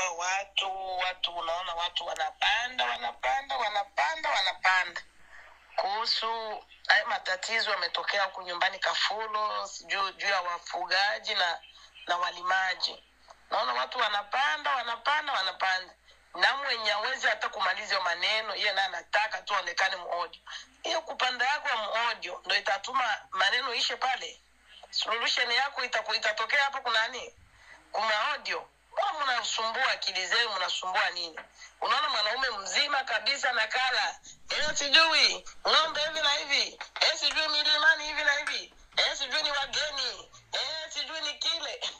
hawa watu watu unaona watu wanapanda wanapanda wanapanda wanapanda kuhusu haya matatizo yametokea huku nyumbani kafulo sijuu juu ya wafugaji na na walimaji naona watu wanapanda wanapanda wanapanda na mwenye awezi hata kumaliza hiyo maneno iye naye anataka tu aonekane muodio hiyo kupanda yako ya muodio ndo itatuma maneno ishe pale solution yako itaku, itatokea hapa kunani kuna audio Mbona mnasumbua akili zenu mnasumbua nini unaona mwanaume mzima kabisa na kala eh, sijui ng'ombe hivi na hivi eh, sijui milimani hivi na hivi eh, sijui ni wageni eh, sijui ni kile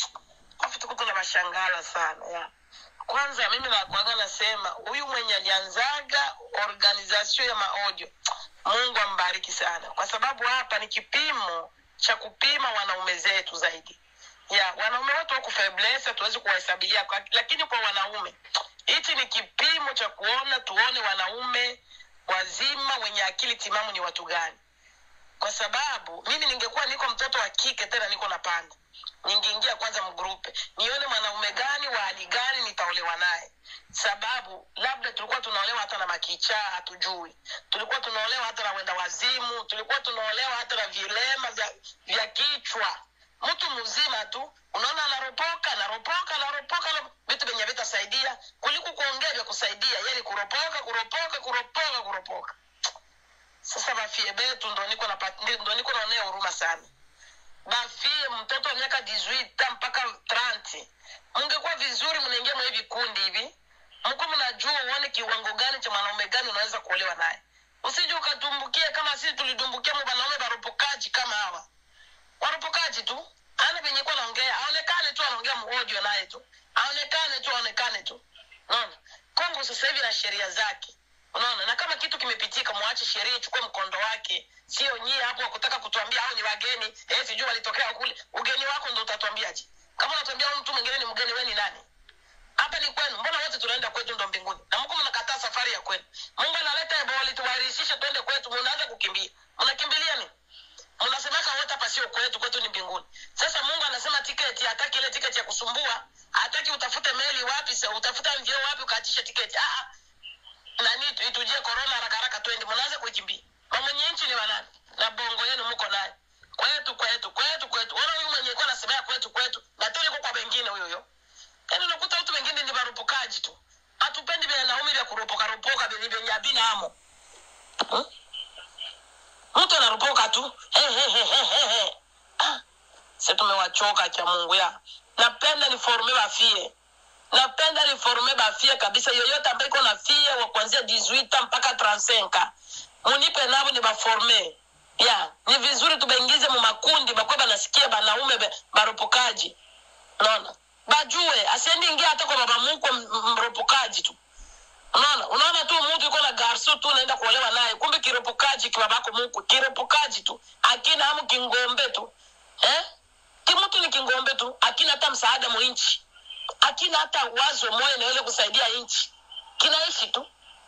afu tuko tuna mashangala sana ya kwanza mimi nakwaga nasema huyu mwenye alianzaga organization ya maaudio mungu ambariki sana kwa sababu hapa ni kipimo cha kupima wanaume zetu zaidi ya wanaume wote wako feblesa tuwezi kuwahesabia kwa- lakini kwa wanaume hichi ni kipimo cha kuona tuone wanaume wazima wenye akili timamu ni watu gani kwa sababu mimi ningekuwa niko mtoto wa kike tena niko napanda ningeingia kwanza mgrupe nione mwanaume gani wa hali gani nitaolewa naye sababu labda tulikuwa tunaolewa hata na makichaa hatujui tulikuwa tunaolewa hata na wenda wazimu tulikuwa tunaolewa hata na vilema vya, vya kichwa mtu mzima tu unaona anaropoka anaropoka anaropoka na vitu vyenye vitasaidia kuliko kuongea vya kusaidia yani kuropoka kuropoka kuropoka kuropoka sasa bafie betu ndo niko napa- ndi- ndo niko naonea huruma sana bafie mtoto wa miaka 18 mpaka 30 mungekuwa vizuri mnaingia mwa hivi vikundi hivi mko mnajua uone kiwango gani cha mwanaume gani unaweza kuolewa naye usije ukatumbukia kama sisi tulidumbukia mwa wanaume baropokaji kama hawa waropokaji tu ana venye kuwa naongea aonekane tu anaongea mhojo naye tu aonekane tu aonekane tu unaona kongo sasa hivi na sheria zake unaona na kama kitu kimepitika mwache sheria ichukue mkondo wake sio nyie hapo wakutaka kutuambia au ni wageni eh sijui walitokea kule ugeni wako ndo utatuambiaje kama unatuambia huyu mtu mwingine ni mgeni we ni nani hapa ni kwenu mbona wote tunaenda kwetu ndo mbinguni na mko mnakataa safari ya kwenu mungu analeta eboli tuwairishishe twende kwetu mnaanza kukimbia mnakimbilia nini mnasemaka wote hapa sio kwetu kwetu ni mbinguni sasa mungu anasema tiketi hataki ile tiketi ya kusumbua hataki utafute meli wapi sa utafute mvyo wapi ukaatishe tiketi ah, ah. nani tu- itujie korona haraka haraka twende mnaanza kuikimbia mamwenye nchi ni wanani na bongo yenu mko naye kwetu kwetu kwetu kwetu wala huyu mwenye kuwa nasemea kwetu kwetu na tena iko kwa wengine huyo huyo yaani unakuta watu wengine ni varupukaji tu hatupendi vya naumi vya kuropoka ropoka vyenye vyenye havina amo hmm? mtu anaropoka tu He, he, he, he, he, he. Ah, si tumewachoka cha mungu ya napenda niforme bafie napenda niforme bafie kabisa yoyote ambaye iko na fie wa kuanzia 18 mpaka 35 munipe navo ni baforme ya ni vizuri tubaingize mu makundi bakwe banasikia banaume be- baropokaji unaona bajue asiendi ingia hata kwa baba mkwe m- m- mropokaji tu unaona unaona tu mtu yuko na garso tu unaenda kuolewa naye kumbe kiropokaji kibabako mkwe kiropokaji tu akina amu kingombe tu eh? kimutu ni kingombe tu akina hata msaada mwinchi akina hata wazo moya naweza kusaidia nchi kinaishi tu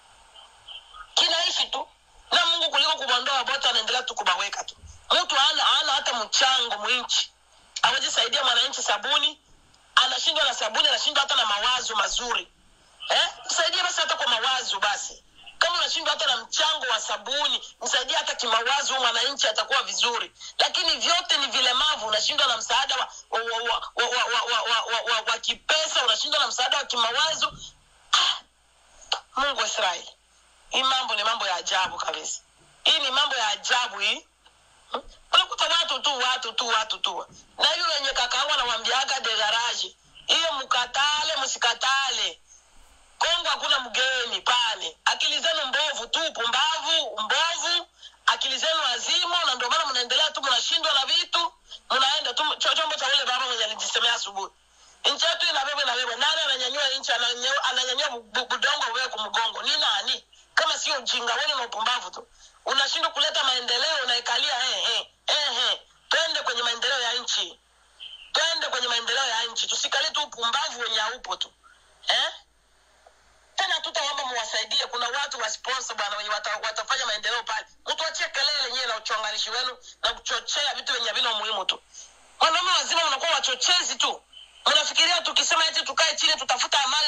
kinaishi tu na mungu kuliko kumwondoa bote anaendelea tu kubaweka tu mtu ana ana hata mchango mwinchi awezi saidia mwananchi sabuni anashindwa na sabuni anashindwa hata na mawazo mazuri eh? msaidie basi hata kwa mawazo basi kama unashindwa hata na mchango wa sabuni msaidie hata kimawazo huyu mwananchi atakuwa vizuri lakini vyote ni vilemavu unashindwa na msaada wa, wa, wa, wa, wa, wa, wa, wa, wa, wa, wa kipesa unashindwa na msaada wa kimawazo ah, mungu wa israeli hii mambo ni mambo ya ajabu kabisa hii ni mambo ya ajabu hii Hmm? unakuta watu tu watu tu watu tu na hiyo wenye kakaangu anawambiaga de garage hiyo mkatale msikatale kongo hakuna mgeni pale akili zenu mbovu tu pumbavu mbovu akili zenu azimu na ndio maana mnaendelea tu mnashindwa na vitu mnaenda tu cho- chombo cha ule baba mwenye alijisemea asubuhi nchi yetu inabebwa inabebwa nani ananyanyua nchi ananyanyua ananyanyua bu- bu- budongo wewe kumgongo ni nani kama sio ujinga weni na upumbavu tu unashindwa kuleta maendeleo unaekalia eh, eh, eh, eh. twende kwenye maendeleo ya nchi twende kwenye maendeleo ya nchi tusikalie tu upumbavu wenye haupo tu eh? tena tutaomba muwasaidie kuna watu wa sponsor bwana wenye wata, watafanya maendeleo pale mtuachie kelele nyewe na uchonganishi wenu na kuchochea vitu vyenye vina umuhimu tu wanaume wazima mnakuwa wachochezi tu mnafikiria tukisema eti tukae chini tutafuta amani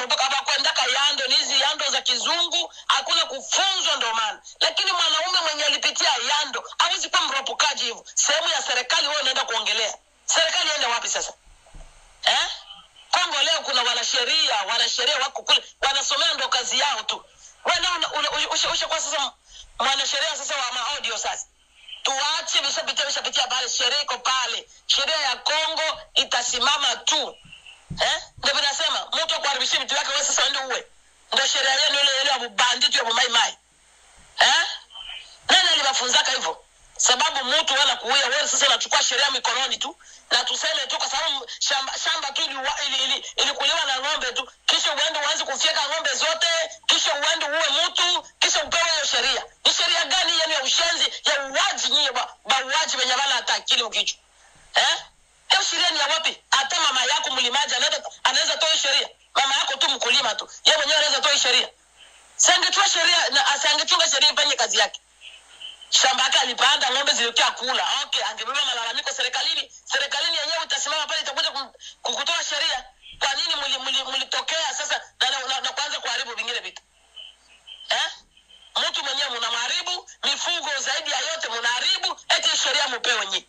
wanaropoka hawakwendaka yando ni hizi yando za kizungu hakuna kufunzwa ndo maana lakini mwanaume mwenye alipitia yando hawezi kuwa mropokaji hivyo sehemu ya serikali wewe unaenda kuongelea serikali ende wapi sasa eh? kongo leo kuna wanasheria wanasheria wako kule wanasomea ndo kazi yao tu ushakuwa sasa mwanasheria sasa wa maaudio sasa tuache vishapitia vishapitia pale sheria iko pale sheria ya kongo itasimama tu eh? ndo vinasema mtu akuharibishia vitu vyake we sasa ende uwe ndo sheria yenu ile ile ya bubanditu ya bumaimai eh? nani aliwafunzaka hivyo sababu mtu wala kuuya wewe sasa unachukua sheria mikononi tu na tuseme tu kwa sababu shamba, shamba tu ilikuliwa ili, ili, ili, ili na ng'ombe tu kisha uende uanze kufyeka ng'ombe zote kisha uende uwe mtu kisha upewe hiyo sheria ni sheria gani yenu ya ushenzi ya uwaji nyie bauaji wenye wala hata akili mkichwa eh? hiyo sheria ni ya wapi hata mama yako mlimaji anaweza toa sheria mama yako tu mkulima tu ye mwenyewe anaweza toa sheria siangechua sheria na asiangechunga sheria ifanye kazi yake shamba yake alipanda ng'ombe zilikia kula okay angebeba malalamiko serikalini serikalini yenyewe itasimama pale itakuja kukutoa sheria kwa nini mlitokea sasa na, na, na, na kuanza kuharibu vingine vitu eh? mtu mwenyewe mnamharibu mifugo zaidi ya yote mnaharibu eti sheria mupewe nyi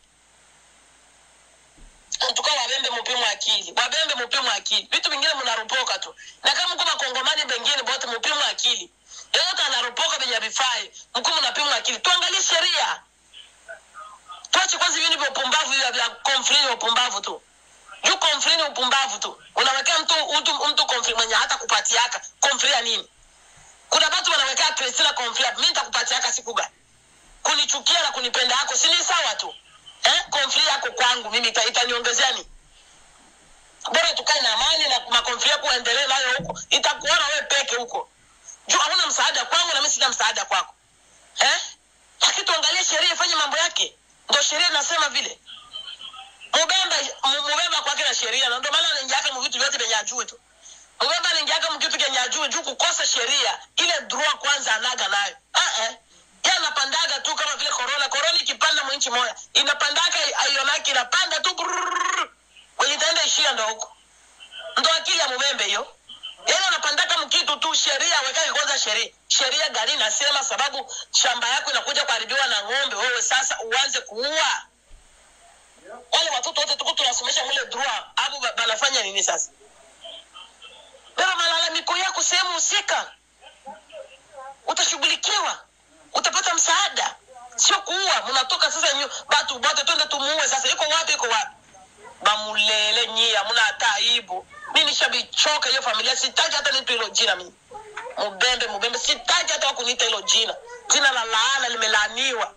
tuka wabembe mupimu akili wabembe mupimu akili vitu vingine mnaropoka tu na kama mko makongomani bengine bote mupimu akili yeyote anaropoka venye vifai mkuu mnapimwa akili tuangalie sheria tuache kwanza vini vya upumbavu vya vya konflini upumbavu tu juu konflini upumbavu tu unawekea mtu mtu, mtu konfli mwenye hata kupatiaka konfli ya nini kuna watu wanawekea kristina konfli mi nitakupatiaka siku gani kunichukia na kunipenda yako si ni sawa tu eh? konfli yako kwangu mimi ita, itaniongezea nini bora tukae na amani na makonfli yako uendelee nayo huko itakuona wewe peke huko juu hauna msaada kwangu na mi sina msaada kwako eh? lakini tuangalie sheria ifanye mambo yake ndo sheria inasema vile mubemba mubemba kwake na sheria na ndio maana anaingiaka mvitu vyote vyenye ajue tu mubemba anaingiaka mkitu kenye ajue juu kukosa sheria ile droit kwanza anaga nayo uh-uh. ye anapandaga tu kama vile korona korona ikipanda mwinchi moya inapandaga aionaki inapanda tu kwenye itaenda ishia ndo huko ndo akili ya mubembe hiyo yeye anapandaka mkitu tu sheria awekake kwanza sheria sheria gani nasema sababu shamba yako inakuja kuharibiwa na ng'ombe wewe sasa uanze kuua wale watoto wote tuko tunasomesha mule droit hapo banafanya nini sasa beba malalamiko yako sehemu husika utashughulikiwa utapata msaada sio kuua mnatoka sasa nyu, batu bote twende tumuue sasa iko wapi iko wapi bamulele nyie hamuna hata aibu mi nishabichoka hiyo familia sitaki hata nitu hilo jina mimi mubembe mubembe sitaki hata wakuniita hilo jina jina la laana limelaaniwa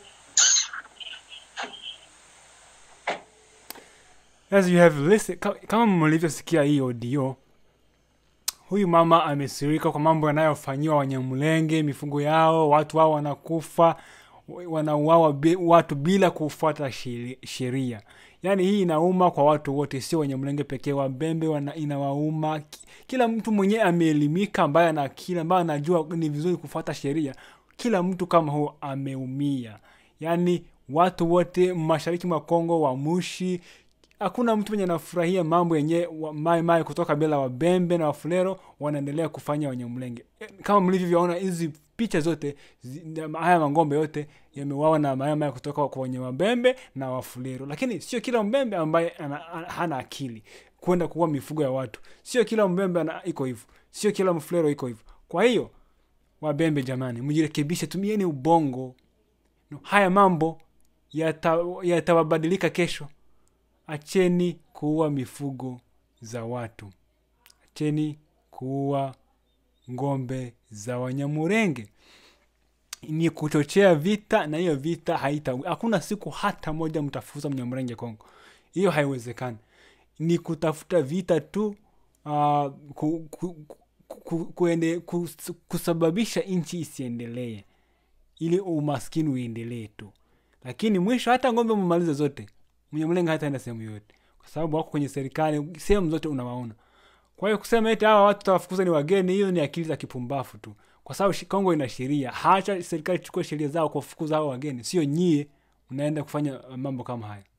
As you have listened, kama mlivyosikia hii audio, huyu mama amesirika kwa mambo yanayofanyiwa Wanyamulenge, mifugo yao, watu wao wanakufa, wanauawa watu bila kufuata sheria. Yaani hii inauma kwa watu wote, sio Wanyamulenge pekee, Wabembe wana inawauma. Kila mtu mwenyewe ameelimika, ambaye ana akili, ambaye anajua ni vizuri kufuata sheria, kila mtu kama huo ameumia. Yaani watu wote mashariki mwa Kongo, Wamushi, hakuna mtu mwenye anafurahia mambo yenye mai mai kutoka bila Wabembe na Wafulero wanaendelea kufanya Wanyamulenge. Kama mlivyoona hizi picha zote zi, haya mangombe yote yameuawa na maya maya kutoka kwa wenye Wabembe na Wafulero, lakini sio kila Mbembe ambaye ana, hana akili kwenda kuua mifugo ya watu. Sio kila Mbembe ana iko hivyo, sio kila Mfulero iko hivyo. Kwa hiyo Wabembe jamani, mjirekebishe, tumieni ubongo. No, haya mambo yatawabadilika yata kesho. Acheni kuua mifugo za watu, acheni kuua ngombe za Wanyamurenge. Ni kuchochea vita, na hiyo vita haita, hakuna siku hata moja mtafuza Mnyamurenge Kongo. Hiyo haiwezekani. Ni kutafuta vita tu, uh, ku, ku, ku, kuende, kus, kusababisha nchi isiendelee, ili umaskini uendelee tu, lakini mwisho hata ngombe mumalize zote Mnyamulenge hataenda sehemu yoyote, kwa sababu wako kwenye serikali, sehemu zote unawaona. Kwa hiyo kusema eti hawa watu tawafukuza ni wageni, hiyo ni akili za kipumbavu tu, kwa sababu Kongo ina sheria. Hacha serikali chukue sheria zao kuwafukuza hao wageni, sio nyie unaenda kufanya mambo kama haya.